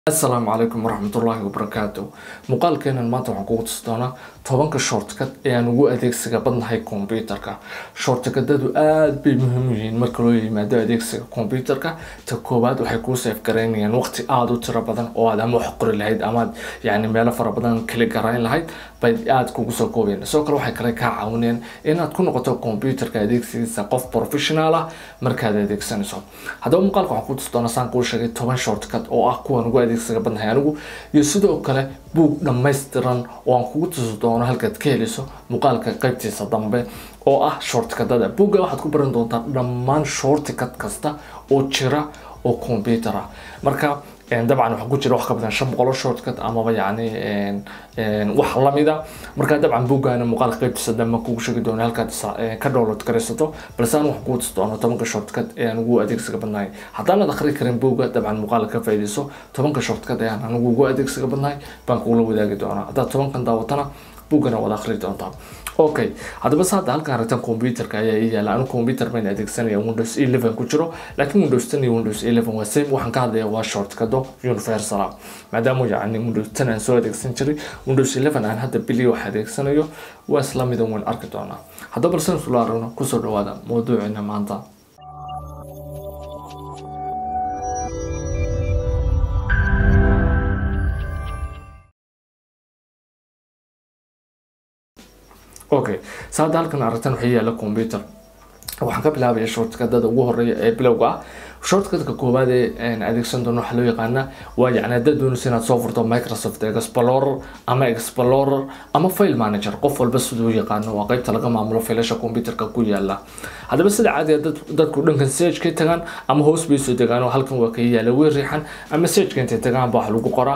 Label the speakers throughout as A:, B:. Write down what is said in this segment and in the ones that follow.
A: asalaamu calaykum waraxmatullaahi wabarakaatu muuqaalkeenan maanta waxaan kugu tusi doonaa tobanka shortcut ee aan ugu adeegsiga badnahay kombyutarka shortcutadu aada bay muhiim u yihiin marka loo yimaado adeegsiga kombyutarka ta koowaad waxay kuu seef garaynayaan waqti aada u tiro badan oo aad ama wax qori lahayd amaad yani meelo fara badan kali garayn lahayd bay aada kugu soo koobayaan sidoo kale waxay kale kaa caawinayaan inaad ku noqoto kombyutarka adeegsigiisa qof professional ah markaad adeegsanayso haddaba muuqaalka waxaan kuu tusi doonaa saan kuu sheegay toban shortcut oo ah kuwan ugu adeegsiga badnahay anigu iyo sidoo kale buug dhammaystiran oo aan kugu tusi doono halkaad ka heliso muuqaalka qaybtiisa dambe oo ah shortcutada buugga waxaad ku baran doontaa dhammaan shortcut kasta oo jira oo computer ah marka dabcan waxaa ku jira wax ka badan shan boqol oo shortcut amaba yacni wax lamida marka dabcan buuggaana muuqaalka qaybtiisa dambe kugu sheegi doono halkaad ka download garaysato balse aan waxaan kugu tusi doono tobanka shortcut ee aan ugu adeegsiga badnahay haddaanad akhri karin buugga dabcan muuqaalka ka faa'iidayso tobanka shortcut ee aan anigu ugu adeegsiga badnahay baan kugula wadaagi doonaa haddaad tobankan daawatana buuggana waad akhri doontaa okay haddaba se hadda halkaan aragtan computerka ayaa ii yaala anu computer bayn adeegsanaya windows eleven ku jiro laakiin windows ten iyo windows eleven waa same waxaan ka hadlaya waa shortcuto universal ah maadaama yacni windows ten aan soo adeegsan jiray windows eleven aan hadda bili wax adeegsanayo waa isla midan wayn arki doonaa haddaba balse isula aragno kusoo dhawaada mawduucina maanta okay sa hadda halkan aragtan waxay yaala computer waxaan ka bilaabaya shortcutada ugu horeeya ee bilowga ah shortcutka koowaad ee adeegsan doono waxaa loo yaqaana waa yacni haddaad doonaysa inaad soo furto microsoft explorer ama explorer ama file manager qof walba siduu yaqaano waa qeybta laga maamulo filasha computerka ku yaala haddaba sida caadiga dadku dhankan sage ka tagaan ama hoos bay soo degaan oo halkan waa ka yaala way riixan ama sageka intay tagaan ba wax lagu qoraa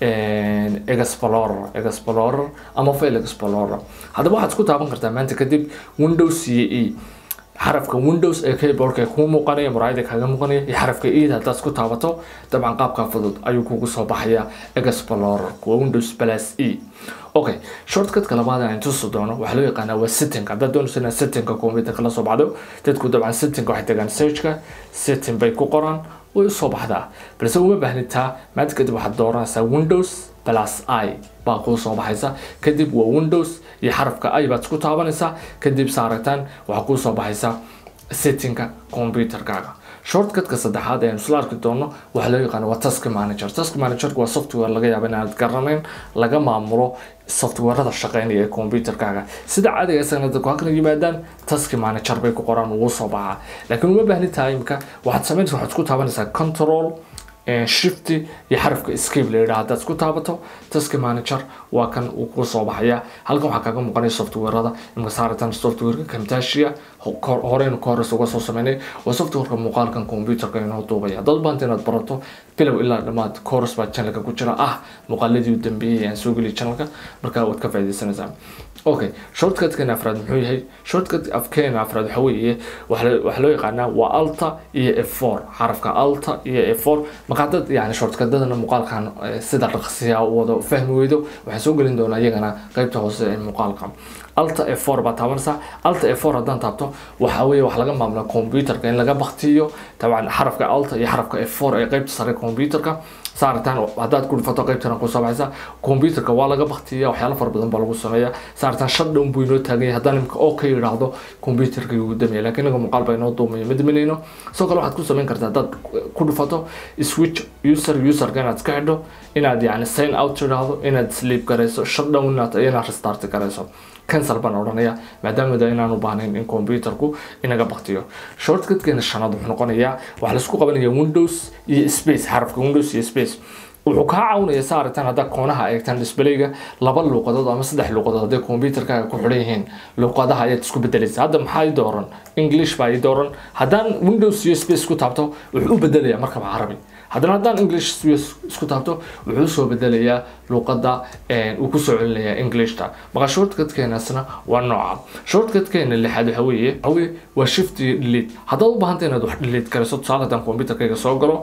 A: explorer explorer ama file explorer haddaba waxaad ku taaban kartaa maanta kadib windows iyo e xarafka windows ee keyboardka kuu muuqanaya muraayada kaaga muuqanaya iyo xarafka eid haddaad ku taabato dabcan qaabka fudud ayuu kugu soo baxaya explorer kuwa windows plus e okay shortcutka labaad aan tusi doono waxaa loo yaqaanaa waa setting haddaad doonayso inaad settingka computerka la soo baxdo dadku dabcan settingka waxay tagaan searchka setting bay ku qoraan way usoo baxdaa balse uma baahnitaa maanta kadib waxaad dooranaysaa windows plus i baa kuu soo baxaysa kadib waa windows iyo xarafka i baad isku taabanaysaa kadib saaragtaan waxaa kuu soo baxaysa settingka computerkaaga shortcutka saddexaad ee isla arki doono waxaa loo yaqaana waa task manager task manager waa software laga yaaba inaad garanayn laga maamulo softwarada shaqeynaya ee computerkaaga sida caadiga isagana dadku halkan yimaadaan task manager bay ku qoraan ugu soo baxaa laakiin uma baahni tahay imika waxaad samaynaysa waxaad isku taabanaysaa control shift iyo xarafka escape la yidhaha haddaad isku taabato task manager waa kan uu ku soo baxaya halkan waxaa kaaga muuqanaya softwarada imika saaratan softwareka camtasia horeynu ka hores uga soo sameynay waa softwareka muuqaalkan computerka inoo duubaya haddaad baanta inaad barato bilow ilaa dhammaad course baa channelka ku jira ah muuqaaladii u dambeeyay aan soo geliy channelka markaa waad ka faaidaysanaysaa okay shortcutkan afraad muxuu yahay shortcut afkeena afraad waxa weeye waxaa loo yaqaanaa waa alta iyo f4 xarafka alta iyo f4 markaa dad yani shortcutadana muuqaalkan sida dhaqsiya wada fahmi weydo waxaan soo gelin doonaa iyagana qeybta hoose ee muuqaalka alta f4 baa taabanaysaa alta f4 haddaan taabto waxa weeye wax laga maamula computerka in laga baktiyo dabcan xarafka alta iyo xarafka f4 ee qeybta sare computerka saartaan haddaad ku dhifato qaybtana kusoo baxaysa computerka waa laga baktiya waxyaalo fara badan baa lagu sameeya saartaan shutdown buu inoo taagan yahay haddaan imika oo ka yidhaahdo computerka igu damaya laakiin inaga muuqaal baa inoo duumaya ma daminayno sidoo kale waxaad ku samayn kartaa haddaad ku dhifato switch user userka inaad iska xidho inaad yani sign out tidhaahdo inaad sleep garayso shutdown inaad inaad restart garayso cancel baan odhanaya maadaama da inaan u baahnayn in computerku inaga baktiyo shortcutkeena shanaad wuxuu noqonayaa waxaa laisku qabanaya windows iyo space xarafka windows iyo space wuxuu kaa caawinaya sa aragtaan haddaa koonaha eegtaan disbalayga laba luuqadood ama saddex luuqadood hadday computerkaaga ku xidhan yihiin luuqadaha ayaad isku bedelaysa hadda maxaa ii dooran english baa ii dooran haddaan windows iyo space ku taabto wuxuu u bedelayaa markaba carabi haddana haddaan english isku taabto wuxuu soo bedelayaa luuqada uu kusoo celinayaa englishta marka shortcutkeenaasna waa nooca shortcutkeena lixaad waxa weeye waxa weeye waa shift iyo delete haddaad u baahanta inaad wax delete garayso tusaale haddaan computerkayga soo galo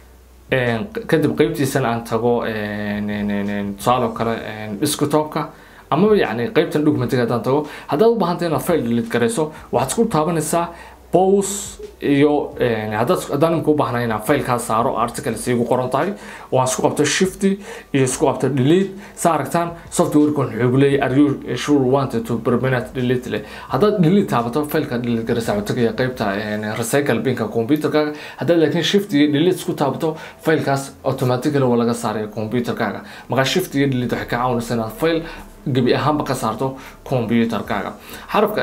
A: kadib qeybtiisana aan tago tusaale oo kale desktopka amaba yacni qeybtan documentiga haddaan tago haddaad u baahanta inaad file delete garayso waxaad isku taabanaysaa pose iyo haddaad haddaan imika u baahnay inaan failkaa saaro article siigu qoran tahay oo aan isku qabto shifty iyo isku qabto delete sa aragtaan softwarekan wuxuu leeyahay are you sure wanted to permanent delete leh haddaad delete taabato failka delete garaysaa wuxuu tagaya qaybta recycle binka computerkaaga haddaad laakiin shift iyo delete isku taabato failkaas automatically waa laga saaraya computerkaaga markaa shift iyo delete waxay ka caawinaysa inaad fail gebi ahaanba ka saarto computerkaaga xarafka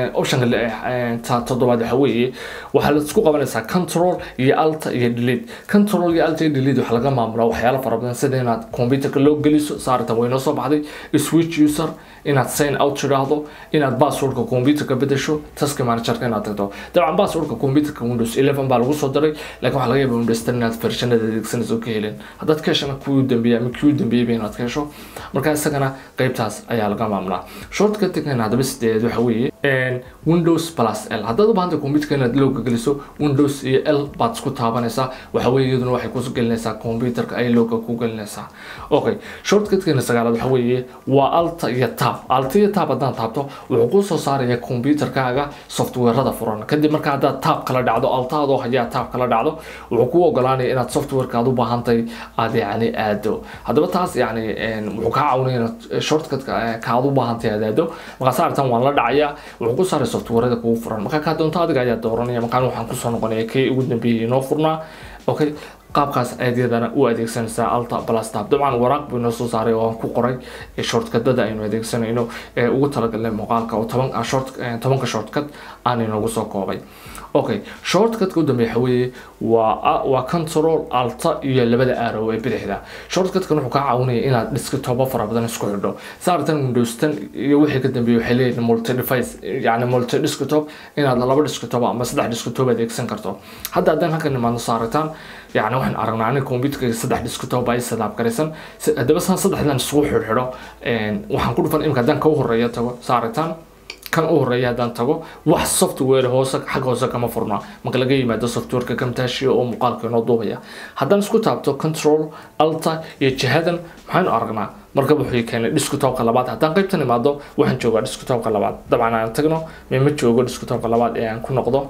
A: optionka toddobaad waxa weeye waxaa la isku qabanaysaa control iyo alta iyo delete control iyo alta iyo delete waxaa laga maamulaa waxyaalo fara badan sida inaad computerka loo geliso saartan way noo soo baxday switch user inaad sign out tidhaahdo inaad passwordka computerka bedesho task managerka inaad tagto dabcan passwordka computerka windows 11 baa lagu soo diray laakiin waxaa laga yaabaa windows 10 inaad versionada adeegsanayso ka helin haddaad ka heshana kuwii dambeeyay ama kii dambeeyay inaad ka hesho marka isagana qaybtaas ayaa laga maamulaa shortcutkan haddaba sideed waxa weeye windows plus l haddaad u baahantay computerka inaad looga geliso windows iyo l baad isku taabanaysaa waxa weeye iyaduna waxay ku gelinaysaa computerka ay looga ku gelinaysaa okay shortcutkan sagaalaad waxa weeye waa alta iyo tab alta iyo tab haddaan taabto wuxuu ku soo saaraya computerkaaga softwareada furan kadib marka haddaad tab kala dhacdo altaadoo hayaa tab kala dhacdo wuxuu ku ogolaanaya inaad softwareka aad u baahantay aad yacni aado haddaba taas yacni wuxuu kaa caawinaya inaad shortcutka ka aad u baahantay aad aado markaa saartan waan la dhacaya wuxuu ku saaray softwareada kugu furan markaa kaa doonto adiga ayaa dooranaya markaan waxaan kusoo noqonaya kii ugu dambeeyay inoo furnaa okay qaabkaas adeegyadana u adeegsanaysaa alta plastab dabcan waraaq buu inoo soo saaray oo aan ku qoray shortcadada aynu adeegsanayno ee ugu talagalnay muuqaalka oo toban short tobanka shortcut aan inoogu soo koobay okay shortcutka u dambeeya waxa weeye waa waa control alta iyo labada arrow ee bidixda shortcutkan wuxuu kaa caawinaya inaad desktop fara badan isku xidho saartan windows 10 iyo wixii ka dambeeyay waxay leeyihiin multi device yani multi desktop inaad laba desktop ama saddex desktop adeegsan karto hadda haddaan halkan imaadno saarataan يعني waxaan aragnaa aniga computerka saddex desktop ay sadaab garaysan haddaba saan saddexdan isugu xidhxidho waxaan ku dhufan imika haddaan ka horeeya tago saaritaan kan u horeeya haddaan tago wax software hoose xag hoose kama furna marka laga yimaado softwareka kamtaashiya oo muuqaalka inoo duubaya haddaan isku taabto control alta iyo jihadan maxaynu aragnaa marka wuxuu keenay desktopka labaad haddaan qaybtan imaado waxaan joogaa desktopka labaad dabcan aan tagno mema joogo desktopka labaad ee aan ku noqdo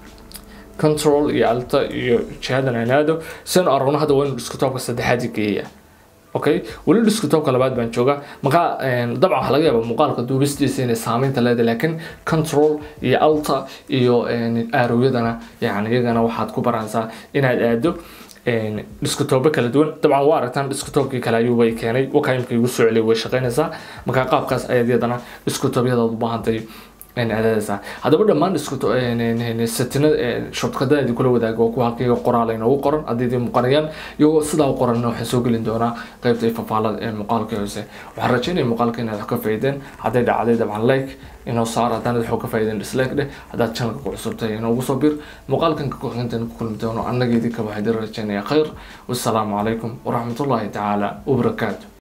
A: control iyo alta iyo jihadan aan aado sian aragno hadda waa inuu desktopka saddexaad geeya okay weli desktopka labaad baan joogaa markaa dabcan waxaa laga yaabaa muuqaalka duubistiisa inay saameynta leedahay laakiin control iyo alta iyo aarowyadana yani iyagana waxaad ku baranaysaa inaad aado desktopyo kala duwan dabcan waa aragtaan desktopkii kale ayuu way keenay wakaimka igu soo celiyay way shaqaynaysaa markaa qaabkaas ayaad iyadana desktopyadaad u baahantay aadaysaa haddaba dhammaan setinada shortkadada kula wadaaga waa kuwa halkayga qoraal inoogu qoran haddii idin muuqanayaan iyagoo sidaa u qoranna waxaan soo gelin doonaa qaybta ifafaalada ee muuqaalka hoose waxaan rajeynaya muuqaalka inaad wax ka faa'iideen hadday dhacday dabcan like inoo saar haddaan wax ka faa'iideen dislike dheh haddaad channelka ku cusubtahay inoogu soo bir muuqaalkan ka kuxintan ku kulmi doono annaga idinka waxaan idin rajeynaya khayr wassalaamu calaykum waraxmatullaahi tacaala wabarakaatu